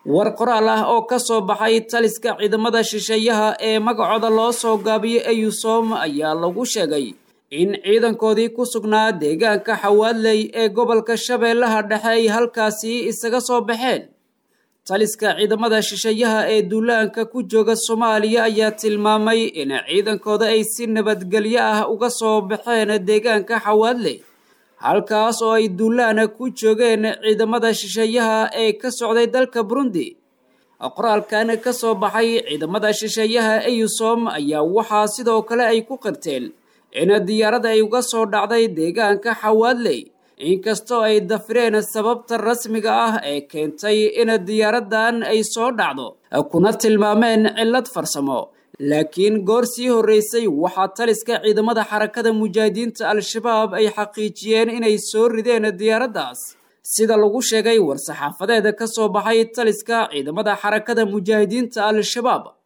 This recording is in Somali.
war qoraal ah oo ka soo baxay taliska ciidamada shisheeyaha ee magacooda loo soo gaabiyey eyusom ayaa lagu sheegay in ciidankoodii ku sugnaa deegaanka xawaadley ee gobolka shabeellaha dhexe ay halkaasi isaga soo baxeen taliska ciidamada shisheeyaha ee duulaanka ku jooga soomaaliya ayaa tilmaamay in ciidankooda ay si nabadgelyo ah uga soo baxeen deegaanka xawaadley halkaas oo ay duulaana ku joogeen ciidamada shisheeyaha ee ka socday dalka burundi qoraalkan ka soo baxay ciidamada shisheeyaha eyusom ayaa waxaa sidoo kale ay ku qirteen in diyaaradda ay uga soo dhacday deegaanka xawaadley inkastoo ay dafireen sababta rasmiga ah ee keentay in diyaaraddan ay soo dhacdo kuna tilmaameen cillad farsamo laakiin goor sii horreysay waxaa taliska ciidamada xarakada mujaahidiinta al-shabaab ay xaqiijiyeen inay soo rideen diyaaraddaas sida lagu sheegay war-saxaafadeeda ka soo baxay taliska ciidamada xarakada mujaahidiinta al-shabaab